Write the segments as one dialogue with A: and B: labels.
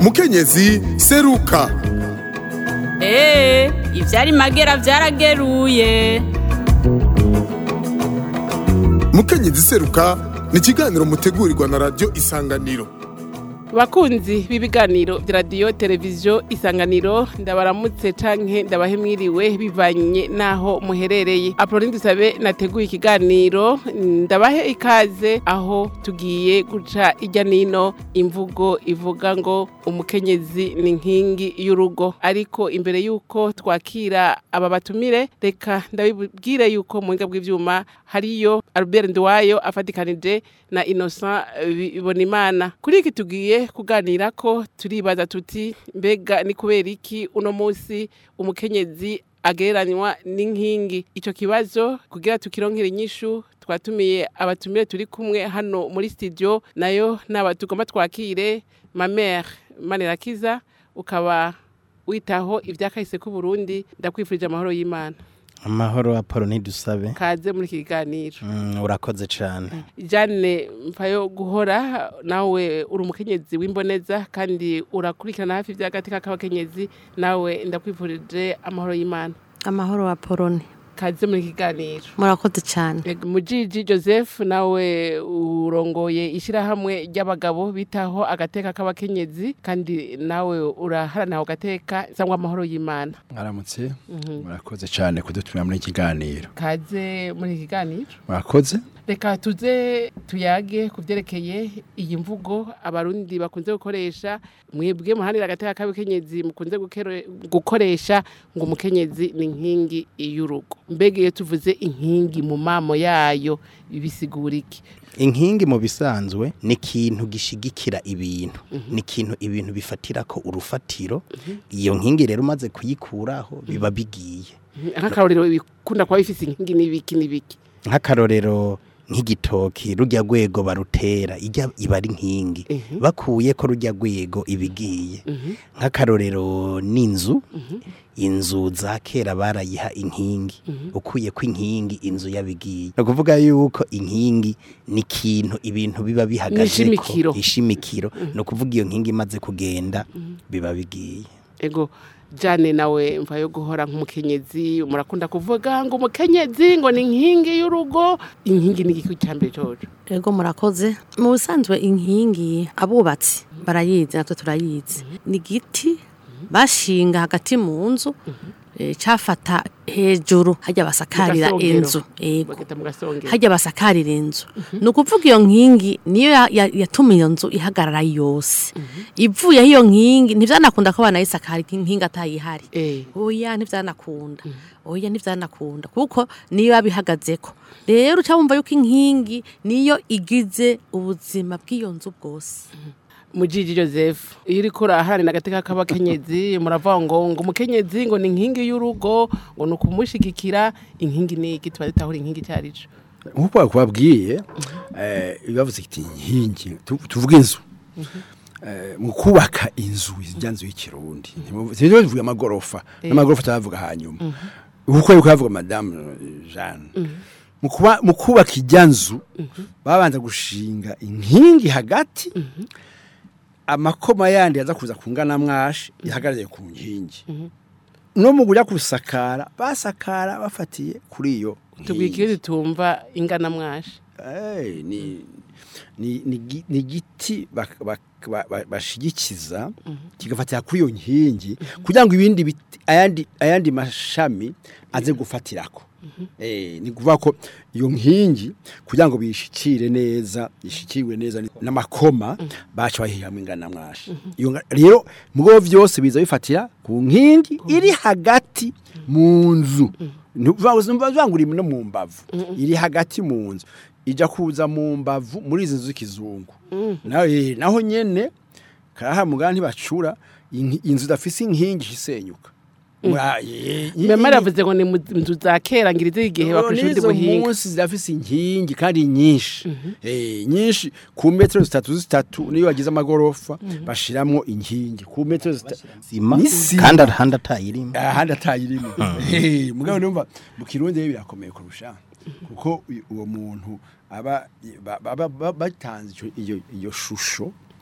A: mukenyezi seruka
B: eee ivyari magera vyarageruye
A: mukenyezi seruka ni ikiganiro mutegurirwa na radiyo isanganiro
C: bakunzi b'ibiganiro vya radiyo televiziyo isanganiro ndabaramutse canke ndabahe mwiriwe bivanye n'aho muherereye apoloni dusabe nateguye ikiganiro ndabahe ikaze aho tugiye guca irya nino imvugo ivuga ngo umukenyezi ni nkingi y'urugo ariko imbere y'uko twakira aba batumire reka ndabibwire y'uko mu buhinga bw'ivyuma hariyo albert nduwayo afatikanije na innocent bibonimana kuri iki tugiye kuganira ko turibaza tuti mbega ni kubera iki uno munsi umukenyezi agereranywa n'inkingi ico kibazo kugira tukironkere inyishu twatumiye abatumire turi kumwe hano muri studio nayo naba tugomba twakire mamere manirakiza ukaba witaho ivyakahise ku Burundi ndakwifurije amahoro y'Imana
D: amahoro apolo ntidusabe
C: kaze muri iki kiganiro
D: Mm, urakoze cyane
C: Jane mpayo guhora nawe uri umukenyezi w'imboneza kandi urakurikirana hafi ivy'agatika k'abakenyezi nawe ndakwifurije amahoro y'Imana
E: amahoro wa poloni
C: kaze muri iki kiganiro
E: murakoze cyane
C: Ego, Mujiji Joseph nawe urongoye ishirahamwe ry'abagabo bitaho agateka k'abakenyezi kandi nawe uraharanira ako gateka cyangwa amahoro y'Imana
F: mwaramutse murakoze cyane kudutumira muri iki kiganiro
C: kaze muri iki kiganiro
F: murakoze
C: reka tuze tuyage ku byerekeye iyi mvugo abarundi bakunze gukoresha mwebwe muhanira agateka k'abakenyezi mukunze gukero- gukoresha ngo umukenyezi ni inkingi y'urugo mbega iyo tuvuze inkingi mu mamo yayo bisigura iki
D: inkingi mu bisanzwe ni ikintu gishigikira ibintu ni ikintu ibintu bifatira ko urufatiro iyo nkingi rero umaze kuyikuraho biba bigiye
C: nk'akarorero bikunda kuba bifise inkingi n'ibiki n'ibiki
D: nk'akarorero nk'igitoki rujya rwego barutera ijya iba ari nkingi bakuye ko rujya rwego ibigiye nk'akarorero n'inzu inzu za kera barayiha inkingi ukuye ko inkingi inzu yabigiye ni ukuvuga yuko inkingi ni ikintu ibintu biba bihagaze
C: N'ishimikiro.
D: ishimikiro ni ukuvuga iyo nkingi imaze kugenda biba bigiye
C: ego jane nawe mva yo guhora nk'umukenyezi murakunda kuvuga ngo umukenyezi ngo ni inkingi y'urugo inkingi ni igiki cyambere coco
E: ego murakoze mu busanzwe inkingi abubatsi barayizi natwe turayizi ni igiti bashinga hagati mu nzu eh, cafata hejuru hajya basakarira
C: Mugasongero.
E: inzu ego
C: bagata mu gasongero
E: hajya basakarira inzu ni ukuvuga iyo nkingi niyo ya- ya- yatuma iyo nzu ihagarara yose ivuyeho iyo nkingi ntivyanakunda ko banayisakara inkingi atayihari
C: eh
E: oya ntivyanakunda oya ntivyanakunda kuko niyo yabihagazeko rero uca wumva yuko inkingi niyo igize ubuzima bw'iyo nzu bwose
C: mujiji joseph iyo uriko uraharanira agateka k'abakenyezi muravuga ngo ngo umukenyezi ngo ni inkingi y'urugo ngo ni ukumushigikira inkingi ni iki tuba dutahura inkingi icyo ari cyo
F: nk'uko bakubabwiye eh, bavuze iti inkingi tu- tuvuge inzu Eh, mu kubaka inzu ijya nzu y'ikirundi sivyo bivuga amagorofa n'amagorofa turavuga hanyuma kuko yuko yavuga madame eh, Jeanne mu kuba- mu kubaka ijya nzu babanza gushinga inkingi hagati amakoma yandi yaza kuza kungana mwashi ihagarariye ku nkingi no mu kujya kusakara basakara bafatiye kuri iyo
C: tubwikire tutumva ingana mwashi
F: Eh, ni ni ni gi- ni igiti bak- bak- ba- ba- bashigikiza kigafatira kuri iyo nkingi kugira ngo ibindi biti- ayandi ayandi mashami aze gufatirako eh ni kuvuga ko iyo nkingi kugira ngo bishikire neza ishikirwe neza ni- n'amakoma baca bahihamwe ingana mwashi iyo nga- rero mugo vyose biza bifatira ku nkingi iri hagati mu nzu ntibazangura no mu mbavu iri hagati mu nzu ijya kuza mu mbavu muri izi nzu z'ikizungu nawe naho nyene karaha mugana ntibacura inki- inzu idafise inkingi isenyuka Mwa- ye- ye-
C: mama yavuze ngo ni mu nzu za kera ngira izi igihe bakoresha ubundi
F: n'izo
C: buhinga
F: munsi zidafise inkingi kandi nyinshi Eh, nyinshi ku metero zitatu zitatu niyo bagize amagorofa bashiramwo inkingi ku metero zitatu
D: sima
F: N'isima.
D: kandi ahandi atayirimo
F: ahandi atayirimo Eh, mugabo numva mu kirundi rero birakomeye kurusha kuko uyu- uwo muntu aba ba- ba- ba- ba- batanze ico- iyo iyo shusho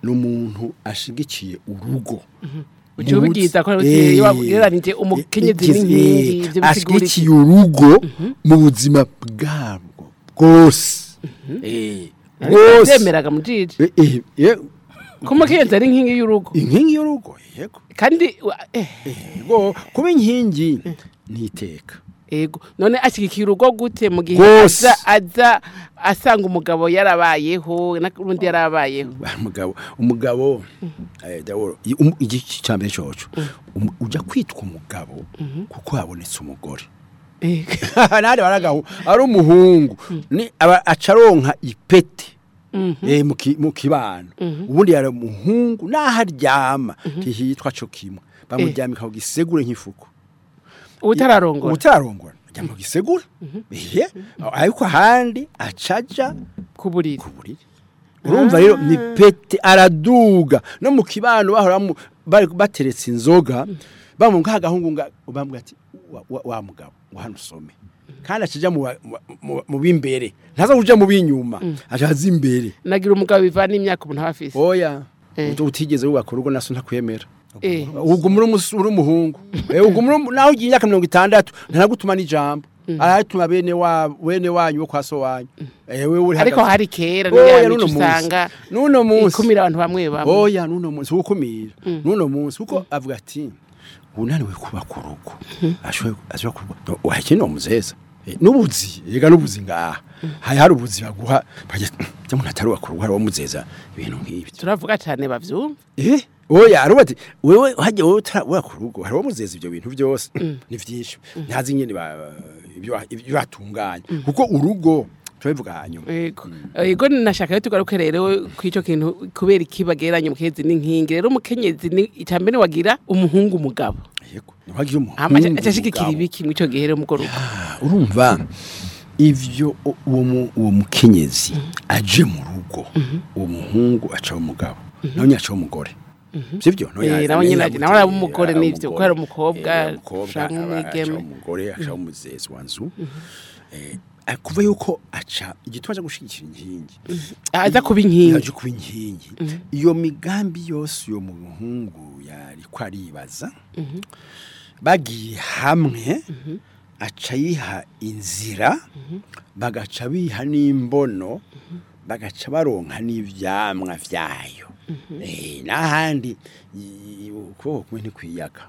F: ni umuntu ashigikiye urugo
C: uca ubibwiza ko
F: Eh,
C: ugereranije umukenyezi
F: igize-
C: n'inkingi
F: eh,
C: ibyo bisigura iki
F: ashigikiye urugo mu buzima bwabwo bwose Eh, bwose
C: byemeraga mu jiji
F: Eh, eh, eh,
C: ko umukenyezi ari inkingi y'urugo
F: inkingi y'urugo yego
C: kandi wa- eh,
F: yego kuba inkingi ntiteka
C: ego none ashyigikiye urugo gute mu gihe
F: Rwose.
C: aza aza asanga umugabo yarabayeho n'undi yarabayeho
F: umugabo umugabo eh, Dawuro, i- um- igiki cya mbere cyoco um- ujya kwitwa umugabo kuko habonetse umugore
C: Eh,
F: nari baragaho ari umuhungu ni aba acaronka ipete eh mu ki- mu kibano ubundi yari umuhungu naho aryama ntihitwa cyo kimwe bamuryamika ku gisegure nk'ifuku
C: ubutararongora
F: utararongora aryama ku gisegure ehe ariko ahandi acaja
C: ku buriri
F: ku buriri urumva rero ni pete araduga no mu kibano bahora bamu- bari bateretse inzoga bamunga agahungu nga bambwira ati wa, wa, wa mugabo ngo hano usome kandi acija mu ba- mu- mu- mu b'imbere ntaza kuja mu b'inyuma ajaza imbere
C: nagira umugabo bivana imyaka umuntu aba afise
F: oya
C: Eh.
F: utu- utigeze wubaka urugo naso ntakwemera
C: Eh.
F: ubwo muri umus- uri umuhungu Eh, ubwo muri naho ugiye imyaka mirongo itandatu ntanagutuma n'ijambo aratuma bene wa bene wanyu bo kwa so wanyu Eh, wewe uri
C: ariko
F: hagati-
C: hari kera
F: Oya,
C: niya
F: nuno
C: mico
F: munsi.
C: usanga
F: nuno munsi
C: ikumira abantu bamwe bamwe
F: oya nuno munsi ukumira nuno munsi kuko avuga ati unaniwe kubaka urugo ashobora ashobora kuba wahekene umuzeza Eh, n'ubuzi yega n'ubuzi ngaha hari hari ubuzi baguha baje umuntu atarubaka urugo hari muzeza ibintu nk'ibi
C: turavuga cyane bavyumva
F: eh oya aruba ati wewe hajye wowe utarubaka urugo hari muzeza ibyo bintu byose ni vyinshi ntazi nyene ba- ibyo ibyo batunganya kuko urugo turabivuga hanyuma
C: Ego. Ego nashaka yo tugaruke rero kw'ico kintu kubera ikibageranya umukenyezi n'inkingi. Rero umukenyezi ni icambere wagira umuhungu umugabo.
F: yego ntiwagira
C: Hama
F: umuhungu
C: acashigikira
F: umugabo.
C: ibiki mw'ico gihe rero mugo rugo.
F: Ah, urumva ivyo u- uwo mu- uwo mukenyezi aje mu rugo uwo muhungu aca umugabo nawe nyaca umugore sivyo
C: Eh, nawe nyene aje- nawe araba umugore n'ivyo, kuko ari umukobwa, canke umwigeme.
F: umugore aca umuzezi wa nzu Eh, ah, kuva yuko aca igituma aja gushigikira inkingi
C: Aza kuba inkingi.
F: yaje kuba inkingi iyo migambi yose uyo muhungu yari ko aribaza bagiye hamwe aca yiha inzira bagaca biha n'imbono bagaca baronka n'ivyamwa vyayo Eh, n'ahandi i- ukuboko kumwe ntikwiyaga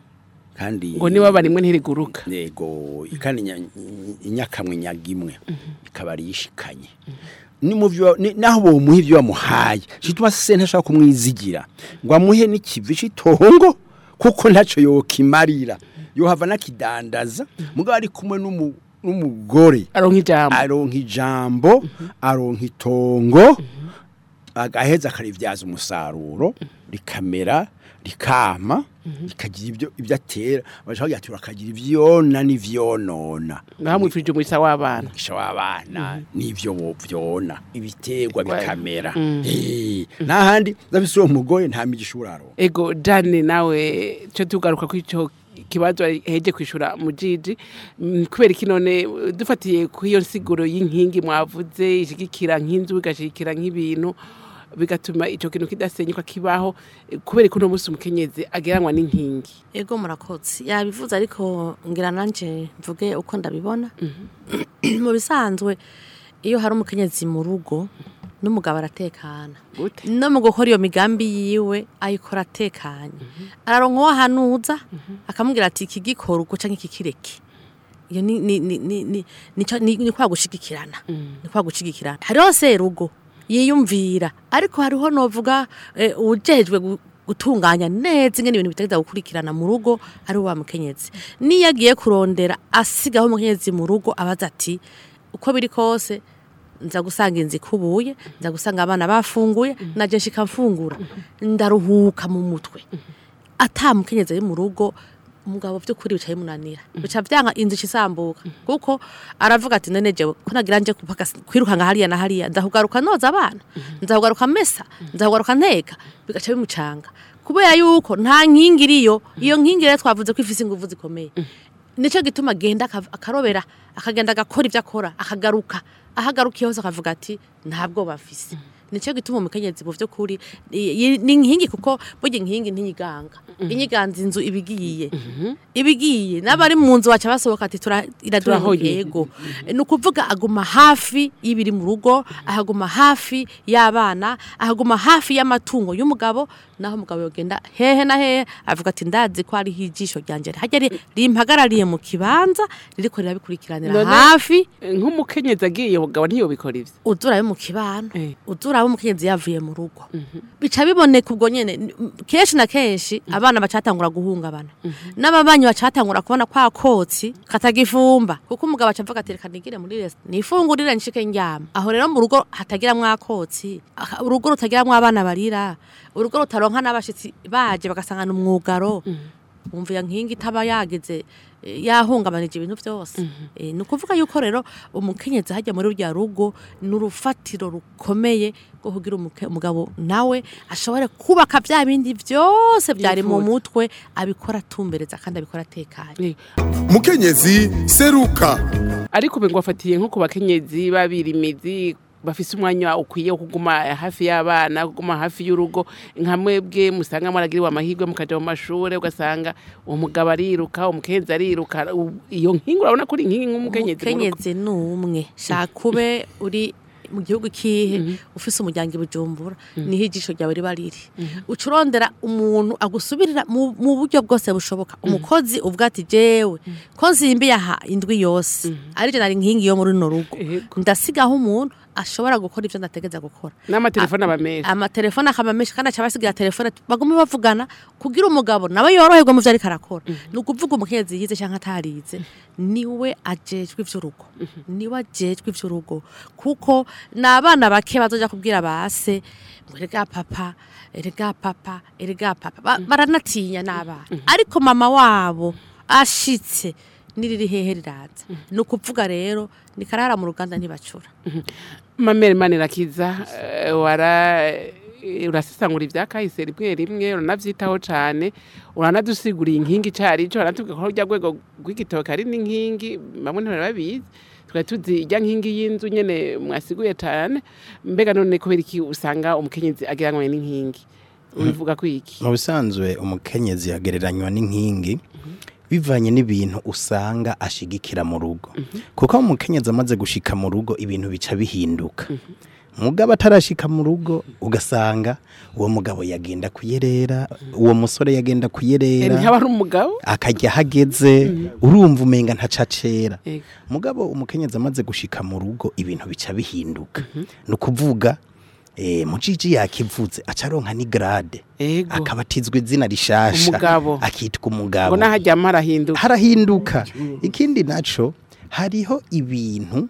F: kandi
C: Ngo niba barimwe ntiriguruka.
F: yego kandi inya- inyakamwe nyagimwe ikaba ari yishikanye ni mu byo ni- naho bomuha ibyo wamuhaye cituma se ntashaka kumwizigira ngo amuhe n'ikivi citongo kuko ntaco yokimarira yohava nakidandaza mugabo ari kumwe n'umu- n'umugore
C: Aronka ijambo.
F: aronka ijambo aronka itongo agaheza akarivyaza umusaruro rikamera rikama rikagira ibyo ibyo atera bashaka kugira akagira ivyona n'ivyonona
C: Ngaho mwifurije umwisa w'abana.
F: umugisha w'abana n'ivyo vyona ibiterwa
C: Kwa-
F: bikamera Eh, n'ahandi ndafise uwo mugore nta migisha uraro
C: Ego Jane nawe cyo tugaruka kw'ico kibazo heje kwishura mu jiji Mm, kubera iki none uh, dufatiye ku iyo nsiguro y'inkingi mwavuze ishigikira nk'inzu igashigikira nk'ibintu bigatuma ico kintu kidasenyuka kibaho eh, kubera ko uno munsi umukenyezi ageranwa n'inkingi
E: ego murakoze yabivuze ariko ngira nanje mvuge uko ndabibona mu bisanzwe iyo hari umukenyezi mu rugo n'umugabo aratekana
C: Gute?
E: no mu gukora iyo migambi yiwe ayikora atekanye araronka uwo ahanuza akamubwira ati iki gikora uko canke iki kireke iyo ni ni ni ni ni ni ca- ni ni kwa gushigikirana ni kwa gushigikirana hariho serugo yiyumvira ariko hariho novuga eh, ujejwe gu- gutunganya neza ingene ibintu bitegeza gukurikirana mu rugo ari wa mukenyezi niyo agiye kurondera asigaho umukenyezi mu rugo abaza ati uko biri kose nza gusanga inzu ikubuye nza gusanga abana bafunguye naje nshika mfungura ndaruhuka mu mutwe ata mukenyezi ari mu rugo umugabo by'ukuri bicaye munanira bica byanga inzu isambuka kuko aravuga ati none jewe ko nagira nje kupaka kwirukanga hariya na hariya ndahugaruka noza abana ndahugaruka mesa ndahugaruka nteka bigaca bimucanga kubera yuko nta nkingi iriyo iyo nkingi rero twavuze ko ifise ingufu zikomeye nicyo gituma agenda akav- akarobera akagenda agakora ibyo akora akagaruka ahagarukiye hose akavuga ati ntabwo bafise nicyo gituma umukenyezi mu by'ukuri i- i- ni inkingi kuko burya inkingi ntiyiganga inyiganza inzu ibigiye ibigiye n'abari mu nzu baca basohoka ati tura- iraduha
C: Turahoye.
E: yego ni ukuvuga aguma hafi y'ibiri mu rugo ahaguma hafi y'abana ahaguma hafi y'amatungo y'umugabo naho umugabo yogenda hehe na hehe avuga ati ndazi ko hariho ijisho ryanjye hajya ri- rimpagarariye mu kibanza ririko rirabikurikiranira
C: None-
E: hafi
C: nk'umukenyezi agiye umugabo ntiyobikora ivyo
E: udurabe mu kibano
C: Eh.
E: udurabe umukenyezi yavuye mu rugo bica biboneka ubwo nyene n- m- kenshi na kenshi abana bacatangura guhungabana n'ababanyi bacatangura kubona kwa kotsi katagifumba kuko umugabo aca avuga ati reka nigire muri resi nifungurire nshike ndyama aho rero mu rugo hatagiramwo akotsi aha- urugo rutagiramwo abana barira urugo rutaronka n'abashitsi baje bagasangana umwugaro wumva iyo nkingi itaba yageze eh, yahungabanije ibintu byose Eh, ni ukuvuga yuko rero umukenyezi hajya muri rya rugo ni urufatiro rukomeye rwo kugira umuke- umugabo nawe ashobore kubaka bya bindi byose byari mu
C: Yifuza.
E: mutwe abikora atumbereza kandi abikora atekanye
A: mukenyezi seruka
C: ariko ubu ngo afatiye nko ku bakenyezi babirimizi bafise umwanya ukwiye wo kuguma hafi y'abana kuguma hafi y'urugo nka mwebwe musanga mwaragiriwe amahirwe mukaja mu mashure ugasanga uwo mugabo ariruka umukenyezi ariruka u- iyo nkingi urabona ko uri inkingi nk'umukenyezi mu rugo.
E: umukenyezi ni umwe shaka ube uri mu gihugu kihe ufise umuryango i bujumbura niho ijisho ryawe riba riri uca urondera umuntu agusubirira mu mu buryo bwose bushoboka umukozi uvuga ati jewe ko nzimbiye aha indwi yose arije nari nkingi yo muri runo rugo
C: Yego.
E: ndasigaho umuntu ashobora gukora ivyo ndategeza gukora
C: n'amatelefone aba menshi
E: amatelefone akaba menshi kandi aca basigira telefone bagume bavugana kugira umugabo nawe yoroherwe mu vyo ariko arakora ni ukuvuga umukenyezi yize canke atarize niwe ajejwe ivy'urugo niwe ajejwe ivy'urugo kuko ni abana bake bazoja kubwira base ngo erega papa erega papa erega papa Ba- baranatinya n'abana ariko mama wabo ashitse niriri hehe riraza ni ukuvuga rero ni karara mu ruganda ntibacura
C: mamere manirakiza eh, wara eh, urasesangura ibya kahise rimwe rimwe uranavyitaho cane uranadusiguriye inkingi icari ico uranatubwira ko rya rwego rw'igitoke ari n'inkingi bamwe ntibari babizi tukaba tuzi irya nkingi y'inzu nyene mwasiguye cane mbega none kubera iki usanga umukenyezi agereranywa n'inkingi ubivuga ko iki
D: mu bisanzwe umukenyezi yagereranywa n'inkingi bivanye n'ibintu usanga ashigikira mu rugo kuko umukenyezi amaze gushika mu rugo ibintu bica bihinduka mugabo atarashika mu rugo ugasanga uwo mugabo yagenda kuyerera uwo musore yagenda
C: Eh,
D: kuyerera
C: ntihaba ari umugabo
D: akajya ahageze urumva umenga ntacacera
C: Ego.
D: mugabo umukenyezi amaze gushika mu rugo ibintu bica bihinduka ni ukuvuga eh, mujiji yakivuze aca aronka ni grade
C: ego
D: akabatizwa izina rishasha
C: Umugabo.
D: akitwa
C: ngo
D: umugabo
C: naharyama harahinduka
D: harahinduka ikindi naco hariho ibintu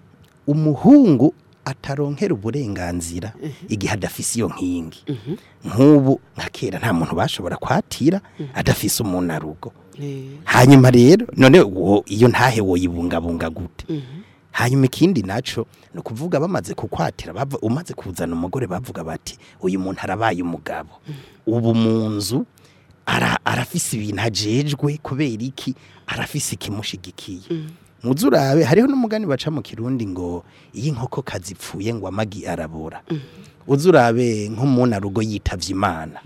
D: umuhungu ataronkera uburenganzira igihe adafise iyo nkingi nk'ubu nka kera nta muntu bashobora kwatira adafise umunarugo
C: Eh,
D: hanyuma rero none wo iyo ntahe woyibungabunga gute hanyuma ikindi naco ni ukuvuga bamaze kukwatira bava- umaze kuzana umugore bavuga bati uyu muntu arabaye umugabo ubu mu nzu ara- arafise ibintu ajejwe kubera iki arafise ikimushigikiye muzi urabe hariho n'umugani baca mu kirundi ngo iyo inkoko kazipfuye ngo amagi arabora uzi urabe nk'umunarugo yitavye imana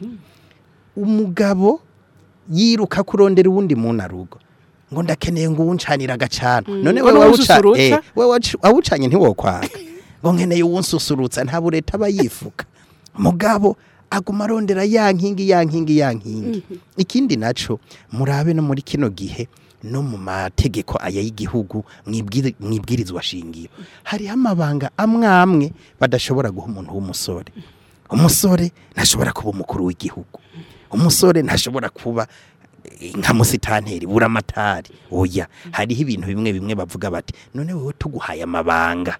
D: umugabo yiruka kurondera uwundi munarugo ngo ndakeneye ngo uwuncanira agacana none
C: we
D: wewe
C: wawususurutsa?
D: awuca- eh, we wacu- awucanye ntiwokwaka ngo nkeneye uwunsusurutsa nta bureta aba yifuka mugabo aguma arondera ya nkingi ya nkingi ya nkingi ikindi naco murabe no muri kino gihe no mu mategeko aya y'igihugu mwibwiri- mwibwirizwa shingiro hariho amabanga amwe amwe badashobora guha umuntu w'umusore umusore ntashobora kuba umukuru w'igihugu umusore ntashobora kuba eh, nka musitanteri buramatari oya hariho ibintu bimwe bimwe bavuga bati none wowe tuguhaye amabanga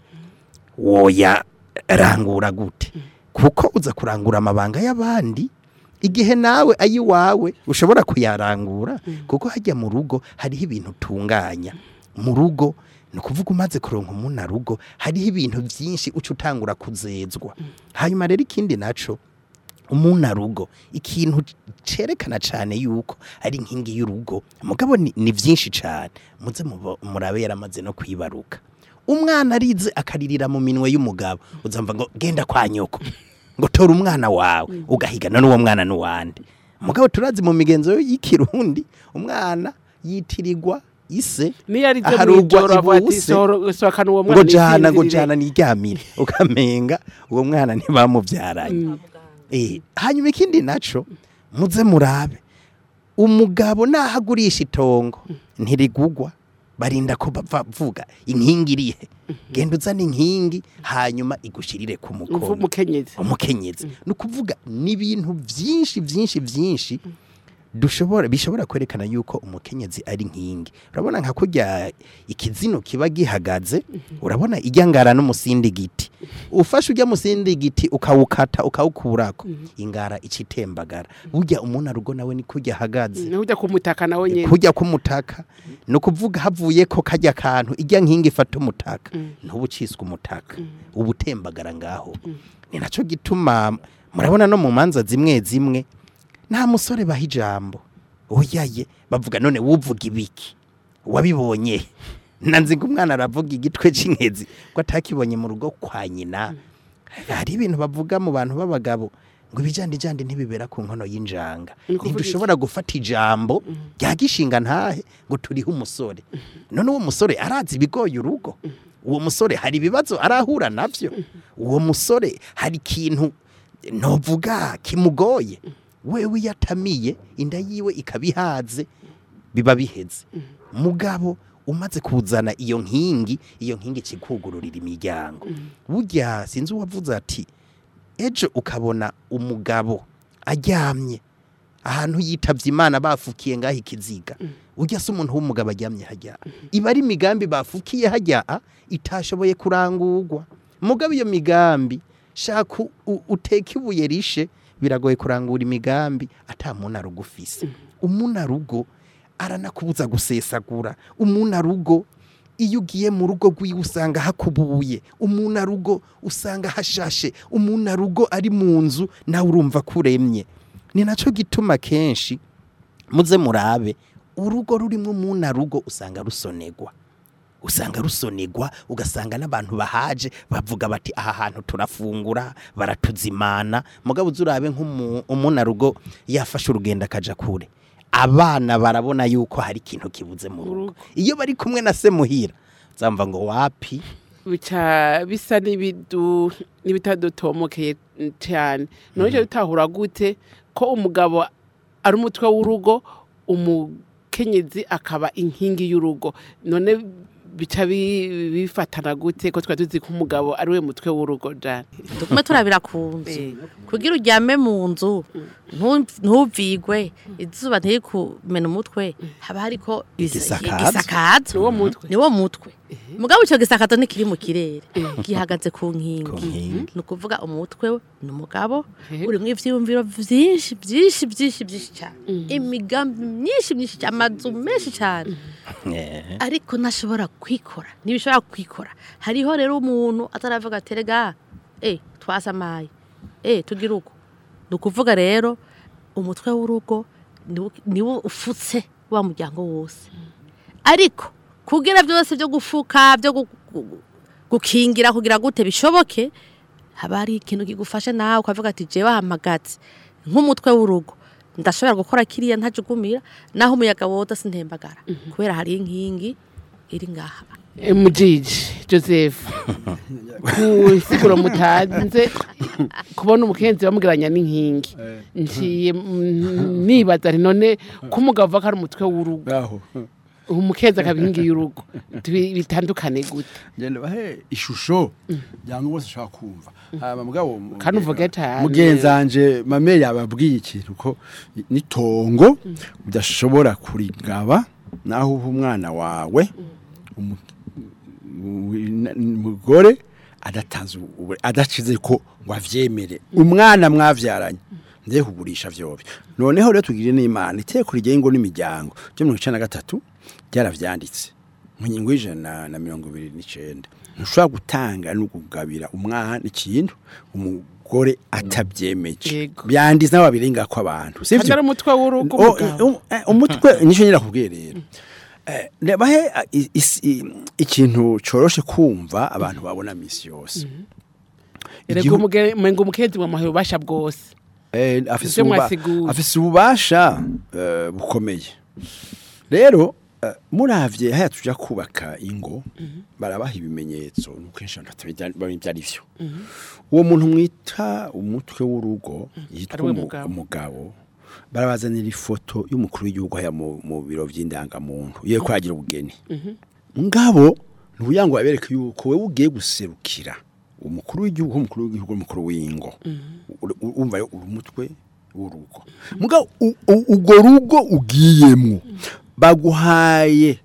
D: woya rangura gute kuko uza kurangura amabanga y'abandi igihe nawe ayiwawe ushobora kuyarangura kuko hajya mu rugo hariho ibintu utunganya mu rugo ni ukuvuga umaze kuronka umuna rugo hariho ibintu byinshi uca utangura kuzezwa hanyuma rero ikindi naco umuna rugo ikintu cerekana cyane yuko ari inkingi y'urugo mugabo ni, ni byinshi cyane muze mubo- murabe yaramaze no kwibaruka umwana arize akaririra mu minwe y'umugabo uzamva ngo genda kwa nyoko ngo tora umwana wawe ugahigana n'uwo mwana n'uwandi mugabo turazi mu migenzo y'ikirundi umwana yitirirwa ise
C: niyo ari byo
D: aharugwa
C: mw'ijoro avuga ati
D: ibuse.
C: "Sohora- sohokana uwo mwana
D: ngo jana ngo
C: yisinzirire."
D: jana niryamire ukamenga uwo mwana ntibamubyaranye eh hanyuma ikindi naco muze murabe umugabo nahagurisha itongo ntirigugwa barinda ko bavuga inkingi irihe genda uzana inkingi hanyuma igushirire ku
C: Mvu-
D: mukono
C: umukenyezi
D: umukenyezi ni ukuvuga n'ibintu byinshi byinshi byinshi dushobora bishobora kwerekana yuko umukenyezi ari nkingi urabona nka kurya ikizino kiba gihagaze urabona ijyangara n'umusindi giti ufashe ujya musindi giti ukawukata ukawukurako ingara icitembagara burya umuntu arugo nawe ni kurya ahagaze
C: niho ujya kumutaka nawe nyene
D: kujya kumutaka ni ukuvuga havuye ko kajya kantu ijya nkingi ifata umutaka ntuba uciswe umutaka uba utembagara ngaho ni nacyo gituma murabona no mu manza zimwe zimwe nta musore baha ijambo oyaye bavuga none wuvuga ibiki wabibonye nanzi ngo umwana aravuga igitwe cy'inkezi ko atakibonye mu rugo kwa nyina hari ibintu bavuga mu bantu b'abagabo ngo ibijandijandi ntibibera ku nkono y'injanga
C: Ni ukuvuga
D: ntidushobora gufata ijambo rya gishinga ntahe ngo turihe umusore none uwo musore arazi ibigoye urugo uwo musore hari ibibazo arahura navyo uwo musore hari ikintu novuga kimugoye wewe iyo atamiye inda yiwe ikabihaze biba biheze mugabo umaze kuzana iyo nkingi iyo nkingi ikikugururira imiryango burya sinzi uwavuze ati ejo ukabona umugabo aryamye ahantu yitavye imana bafukiye ngaho ikiziga ujya se umuntu w'umugabo aryamye hajya iba ari imigambi bafukiye hajya itashoboye kurangurwa mugabo iyo migambi shaka u- uteke ibuye rishe biragoye kurangura imigambi ata muntu arugufise umuntu arugo aranakubuza gusesagura umuntu arugo iyo ugiye mu rugo rw'iwe usanga hakubuye umuntu arugo usanga hashashe umuntu arugo ari mu nzu nawe urumva ko uremye ni nacyo gituma kenshi muze murabe urugo rurimo umuntu arugo usanga rusonegwa usanga rusonegwa ugasanga n'abantu bahaje bavuga bati aha hantu turafungura baratuzimana mugabo uzurabe nk'umunarugo yafashe urugendo akaja kure abana barabona yuko hari ikintu kibuze mu rugo iyo bari kumwe na se muhira zamva ngo wapi
C: bica bisa n'ibidu n'ibitadutomokeye cyane none icyo bitahura gute ko umugabo ari umutwe w'urugo umukenyezi akaba inkingi y'urugo none bica bi- bifatana gute ko twari tuzi ko umugabo ari we mutwe w'urugo jane
E: tugume turabira ku nzu kugira uryame mu nzu ntu- ntuvigwe izuba ntirikumena umutwe haba hariko
D: Igisakazo.
E: igisakazo
C: niwo mutwe
E: niwo mutwe mugabo ico gisakazo ntikiri mu kirere gihagaze ku nkingi
D: Ku nkingi.
E: ni ukuvuga umutwe we ni umugabo
C: Yego.
E: urimwo ivyiyumviro vyinshi vyinshi vyinshi vyinshi cyane imigambi myinshi myinshi cyane amazu menshi cyane
D: Eh,
E: ariko ntashobora kwikora ntibishobora kwikora hariho rero umuntu ataravuga ati rega eh twasamaye eh tugira uko ni ukuvuga rero umutwe w'urugo niwo- niwo ufutse wa muryango wose ariko kugira byose byo gufuka byo gu- gu- gukingira kugira gute bishoboke haba hari ikintu kigufashe nawe ukavuga ati jewe ahamagaze nk'umutwe w'urugo ndashobora gukora kiriya ntajugumira naho umuyaga woda sintembagara kubera hari inkingi iri ngaha
C: mujiji joseph ku nsiguro mutanze kubona umukenzi bamugiranya n'inkingi ngiye mm, nibaza nti none ko umugabo avuga ko ari umutwe w'urugo
F: ngaho
C: umukenzi akaba inkingi y'urugo Tubi- bitandukane gute
F: ngenda bahe ishusho cyangwa bose ushaka kumva haba mugabo
C: Kandi uvuge cane.
F: mugenzanje mame yababwiye ikintu ko nitongo udashobora kurigaba naho uha umwana wawe umu- u- umugore adatanze ubu- adacize ko ngo avyemere umwana mwavyaranye nde kugurisha vyobyo noneho rero tugire n'imana iteko rigengo n'imiryango ryo mirongo icenda na gatatu ryaravyanditse mu ngingo y'ijana na mirongo ibiri n'icenda ntushobora gutanga no kugabira umwana ikintu umugore atabyemeje
C: Yego.
F: byanditse n'ababirengako abantu
C: kandi
F: sivyo
C: ari umutwe w'urugo
F: O-
C: umugabo
F: um- eh, umutwe nicyo nyira kubwiye rero Eh, nebahe ah, i- isi- i- ikintu coroshe kumva abantu babona misi yose
C: erega
F: Igihu-
C: umuge- umenga umukenyezi wamuhaye ububasha bwose
F: Eh, afise
C: Ivyo
F: ububa-
C: mwasiguye.
F: afise ububasha eh, bukomeye rero eh, muravye haya tuja kubaka ingo barabaha ibimenyetso nuko kenshi abantu batabimenya ibyo ari vyo uwo muntu mwita umutwe w'urugo yitwa
C: Ariwe
F: umu-
C: mugabo.
F: umugabo barabazanira ifoto y'umukuru w'igihugu haya mu, mu biro vy'indangamuntu iyo ko yagira ubugeni ngabo ntuya ngo abereke yuko wewe ugiye guserukira umukuru w'igihugu umukuru w'igihugu umukuru w'ingo Ur- ur- urumva yo uri umutwe w'urugo mugabo u- u- urwo rugo ugiyemwo baguhaye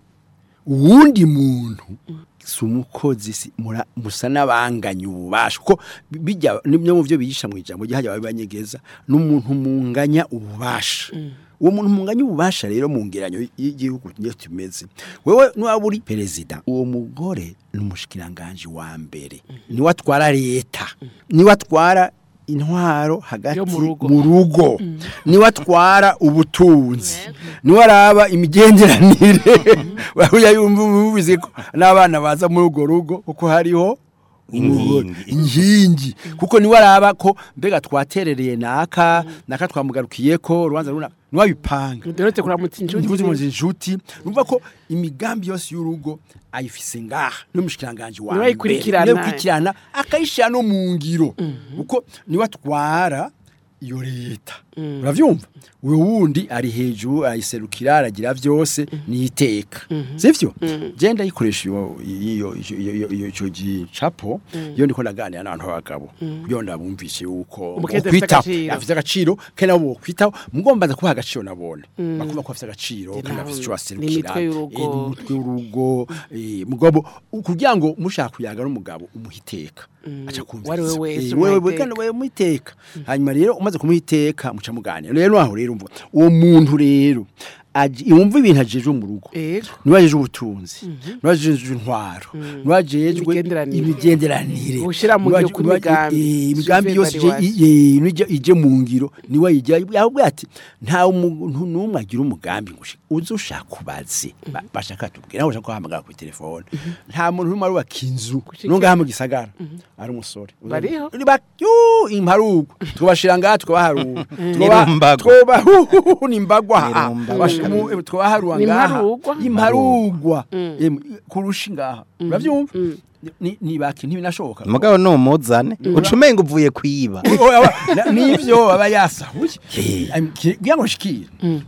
F: uwundi muntu si umukozi si mura- musa n'abanganya ububasha kuko bi- bijya nimwe mu byo bigisha mu ijambo ryahajya babanyegeza n'umuntu munganya ububasha uwo muntu munganya ububasha rero mu ngeranyo y- y'igihugu niyo tumeze wewe niwaba uri perezida uwo mugore ni umushikiranganje wa mbere niwe atwara leta niwe atwara intwaro hagati
C: Yo mu rugo.
F: mu rugo niwe atwara ubutunzi niwe araba imigenderanire urabuya yumva ubizi ko n'abana baza muri urwo rugo kuko hariho
D: Inkingi.
F: inkingi kuko niwe araba ko mbega twaterereye naka naka twamugarukiye ko urubanza runaka niwe abipanga
C: duherutse kuramutsa inshuti
F: ndibuze mu inshuti numva ko imigambi yose y'urugo ayifise ngaha n'umushikiranganje wa
C: Niwe
F: mbere
C: ayikurikirana.
F: niwe ayikurikirana akayishira no mu ngiro kuko niwe atwara iyo leta uravyumva uwo wundi ari hejuru arayiserukira aragira vyose niteka sivyo je ndayikoresha iyo iyo iyo- iyo- iyo ico gicapo iyo ndiko naganira n'abantu b'abagabo kugira ndabumvishe yuko
C: Umukenyezi afise
F: bokwitaho.
C: agaciro.
F: afise agaciro kandi nabo bokwitaho mugomba kubaha agaciro nabone bakumva ko afise agaciro
C: Je
F: kandi
C: nawe
F: afise ico
C: ni
F: baserukira
C: imitwe y'urugo.
F: Eh, ni umutwe w'urugo eh, mugabo kugira ngo mushaka kuyaga n'umugabo umuhiteka aca kumva
C: Uwari we wese
F: Eh,
C: umuha
F: wewe
C: iteka.
F: kandi wewe muhiteka hanyuma rero umaze kumuhiteka muca muganira rero aho rero umva uwo muntu rero aji- yumva ibintu ajejwe mu rugo
C: Ego.
F: niwe ajejwe ubutunzi niwe ajejwe intwaro niwe ajejwe
C: Imigenderanire.
F: imigenderanire
C: Gushira mu
F: niwe
C: ngiro
F: aje-
C: kw'imigambi.
F: eh, imigambi
C: Suivre
F: yose
C: bari
F: ije-
C: wacu.
F: i- ije ije mu ngiro niwe ayijya ahubwo ati nta umuntu n'umwe agira umugambi ngo ushi- uze ushaka ubaze Ba- bashaka tubwira nawe ushaka guhamagara ku telefone nta muntu n'umwe arubaka inzu
C: Gushika-
F: nungaha mu gisagara ari umusore
C: Bariho?
F: Ni ba- yu, imparugu tubashira ngaha tukabaharura Tuba-
D: Nirumbagwa.
F: tuba hu- nimbagwa ha-
D: Nirumbagwa.
F: bash- mu- tukabaharura
C: Ni
F: ngaha
C: imparugwa?
F: imparugwa Em, kurusha ngaha uravyumva Ni- ni baki ntibinashoboka
D: umugabo ni umuzane uca umenga uvuye kwiba
F: Oh, aba- na- nivyo aba yasahuye Am- ki- kugira ngo shikire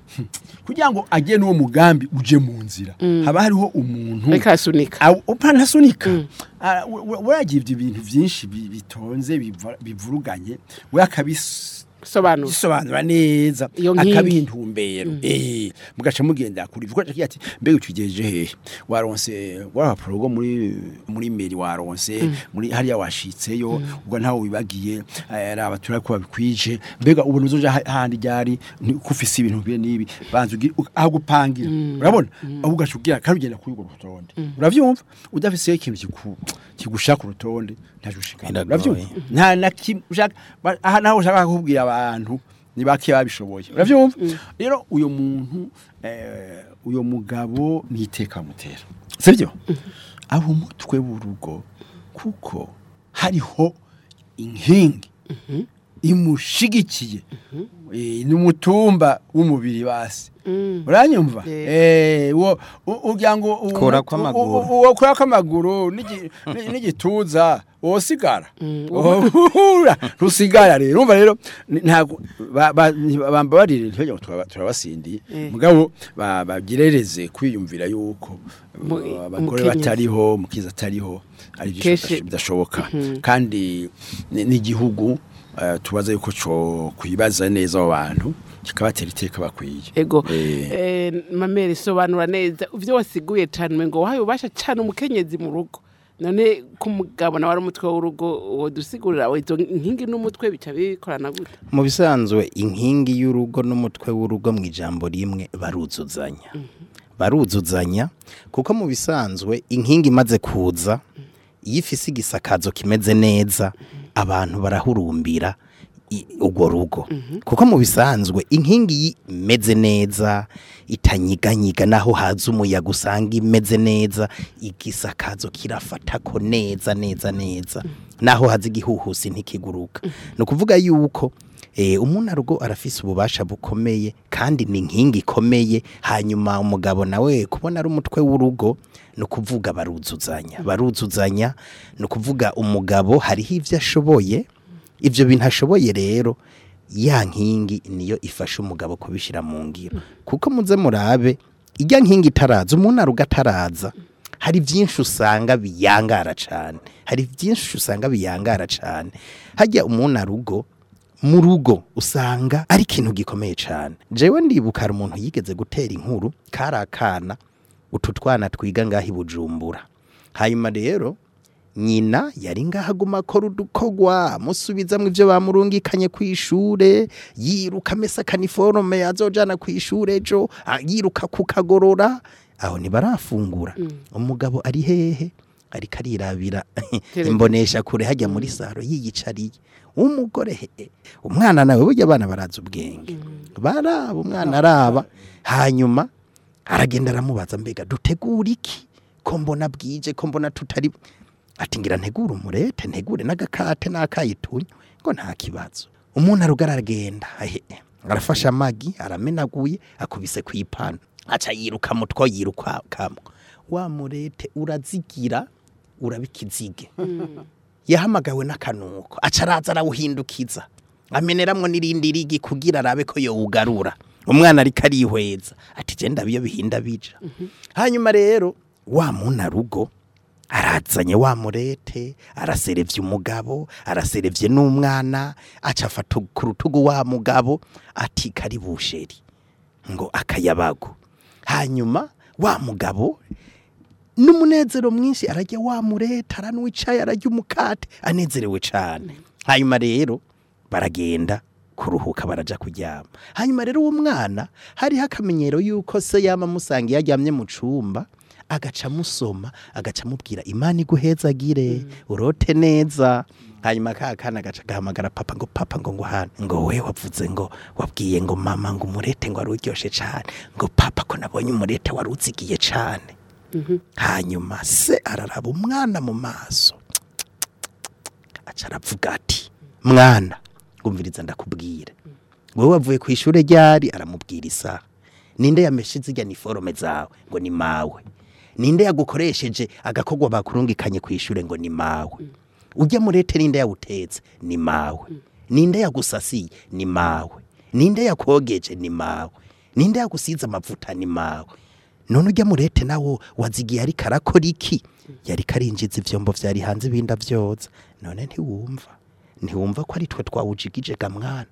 F: kugira ngo agire n'uwo mugambi uje mu nzira haba hariho umuntu
C: ariko arasunika
F: Aw- upanasunika Ah, we- we- waragira ibyo bintu byinshi bi- bitonze biva- bivuruganye we akabis
C: sobanura
F: gisobanura neza
C: Iyo nkingi.
F: akabiha intumbero eh mugaca mugendera kuri ivyo kuko ati mbega ukigejeje hehe waronse warapuro rwo muri muri meri waronse muri hariya washitseyo ubwo ntawe wibagiye eh, ari abatura ko babikwije mbega ubona uzoja ha- handi ryari ni- ko ufise ibintu bibe nibi banza ugi- u- aho gupangira urabona aho ugaca ugira karugenda kuri urwo rutonde uravyumva udafise ikintu kiku kigushaka urutonde ntaje ushikana
D: Biragoye.
F: uravyumva nta na kimwe ushaka ba- aha naho ushaka kubwira abantu ni bake babishoboye uravyumva rero uyo muntu eh, uyo mugabo niteka mutera sibyo abo umutwe w'urugo kuko hariho inkingi imushigikiye Eh, ni umutumba w'umubiri basi uranyumva eh wo u- ugira ngo u-
D: Kurako
F: u- u-
D: amaguru.
F: u- uwo kurako amaguru n'igi- ni- n'igituza wosigara rusigara rero umva rero ni- ntago ba- ba- bambabarire ntibajya ngo turaba- turabasindiye mugabo ba- bagirereze kwiyumvira yuko
C: Mu-
F: uh, abagore
C: umukenyezi.
F: batariho mukiza atariho ari byo
C: Kenshi-
F: bidashoboka kandi ni- n'igihugu eh, tubaza yuko cyo kwibaza neza abo bantu kikabatera iteka bakwiye
C: ego
F: Eh.
C: eh, mamere sobanura neza ivyo wasiguye cane umengo wahaye ubasha cane umukenyezi mu rugo none ko umugabo nawe ari umutwe w'urugo wodusigurira izo nkingi n'umutwe bica bikorana gute
D: mu bisanzwe inkingi y'urugo n'umutwe w'urugo mu ijambo rimwe baruzuzanya baruzuzanya kuko mu bisanzwe inkingi imaze kuza iyo ifise igisakazo kimeze neza abantu barahurumbira i- urwo rugo kuko mu bisanzwe inkingi imeze neza itanyiganyiga naho haza umuyaga usanga imeze neza igisakazo kirafatako neza neza neza naho haza igihuhusi ntikiguruka ni ukuvuga yuko eh, umunarugo arafise ububasha bukomeye kandi ni inkingi ikomeye hanyuma umugabo nawe kubona ari umutwe w'urugo ni ukuvuga baruzuzanya baruzuzanya ni ukuvuga umugabo hariho ibyo ashoboye ibyo bintu ashoboye rero ya nkingi niyo ifasha umugabo kubishyira mu ngiro kuko muze murabe ijya nkingi itaraza umunarugo ataraza hari byinshi usanga biyangara cyane hari byinshi usanga biyangara cyane hajya umunarugo mu rugo usanga ari ikintu gikomeye cyane jewe ndibuka hari umuntu yigeze gutera inkuru kari akana utu twana twiga ngaho i bujumbura hanyuma rero nyina yari ngaho aguma akora udukogwa amusubizamo ibyo bamurungikanye ku ishure yiruka amesa kaniforume azojana ku ishure ejo ah, yiruka kukagorora aho ntibarafungura umugabo ari hehe ariko arirabira imbonesha kure hajya muri saro yiyicariye umugore he umwana nawe burya abana baraza ubwenge baraba umwana araba hanyuma aragenda aramubaza mbega dutegura iki ko mbona bwije ko mbona tutari ati ngira ntegure umurete ntegure n'agakate n'akayitunyo ngo nta kibazo umuntu arugara aragenda ahe, arafashe amagi aramenaguye akubise ku ipanu aca yiruka mutwo yiruka kamwe wa murete urazigira urabikizige yahamagawe n'akanuko aca araza arawuhindukiza ameneramwo n'irindi rigi kugira arabe ko yowugarura umwana ariko arihweza ati je ndabiyo bihinda bija hanyuma rero wa munarugo arazanye wa murete araserevye umugabo araserevye n'umwana aca afata ku rutugu wa mugabo ati kari busheri ngo akayabago hanyuma wa mugabo n'umunezero mwinshi arajya wa mureta aranwicaye arajya umukate anezerewe cyane hanyuma rero baragenda kuruhuka baraja kuryama hanyuma rero uwo mwana hariho akamenyero yuko se yama amusanga iyo aryamye mu cumba agaca amusoma agaca amubwira imana iguhezagire urote neza hanyuma ka kana gaca gahamagara papa ngo papa ngo ngo hano ngo we wavuze ngo wabwiye ngo mama ngo umurete ngo wari uryoshe cyane ngo papa ko nabonye umurete wari uzigiye cyane hanyuma se araraba umwana mu maso aca aravuga ati mwana ngumviriza ndakubwira wowe wavuye ku ishuri ryari aramubwira isaha ninde yameshe zijya niforome zawe ngo ni mawe ninde yagukoresheje agakogwa bakurungikanye ku ishuri ngo ni mawe ujya murete ninde yawutetse ni mawe ninde yagusasiye ni mawe ninde yakogeje ni mawe ninde yagusize amavuta ni mawe none ujya murete nawo wazigiye ariko arakora iki yari karinjiza ivyombo vyari hanze ibinda vyoza none ntiwumva ntiwumva ko ari twe twawujigije ga mwana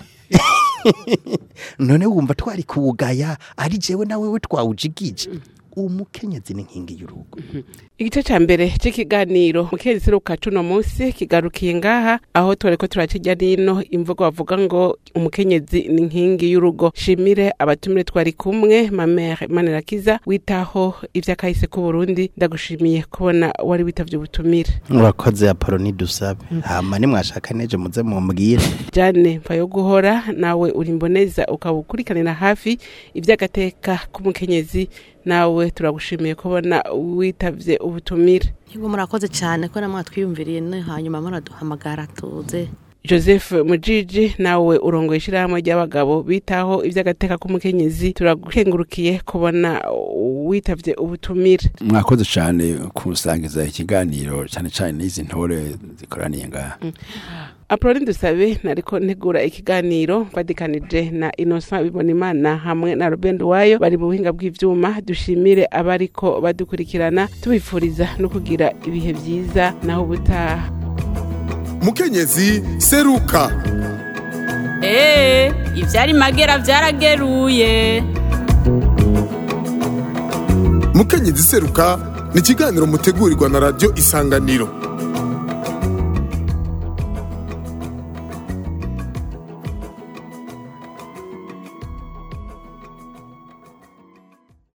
D: none wumva twari kuwugaya ari jewe nawe we twawujigije umukenyezi ni inkingi y'urugo
C: igice ca mbere c'ikiganiro mukenyezi seruka cuno munsi kigarukiye ngaha aho twareko turakirya nino imvugo bavuga ngo umukenyezi ni inkingi y'urugo shimire abatumire twari kumwe mamere manirakiza witaho ivy'akahise k'uburundi ndagushimiye kubona wari witavye ubutumire
D: murakoze apoloni dusabe hama nimwashaka neje muze mumbwire
C: jane mva yo guhora nawe uri imboneza ukaba ukurikanira hafi ivy'agateka k'umukenyezi nawe turagushimiye kubona witavye ubutumire
E: Yego murakoze cyane ko namwe twiyumviriye no hanyuma muraduhamagara tuze
C: joseph mujiji nawe urongoye ishyirahamwe ry'abagabo bitaho iby'agateka k'umukenyezi turagukengurukiye kubona witavye ubutumire
F: mwakoze cyane kusangiza ikiganiro cyane cyane n'izi ntore zikoraniye ngaha
C: apoloni dusabe nariko ntegura ikiganiro mfatikanije na innocent bibonimana hamwe na robin wayo bari mu buhinga bw'ivyuma dushimire abariko badukurikirana tubifuriza no kugira ibihe vyiza naho ubutaha
A: mukenyezi seruka
B: Ee, ivyari magera vyarageruye.
A: mukenyezi seruka ni ikiganiro mutegurirwa na radiyo isanganiro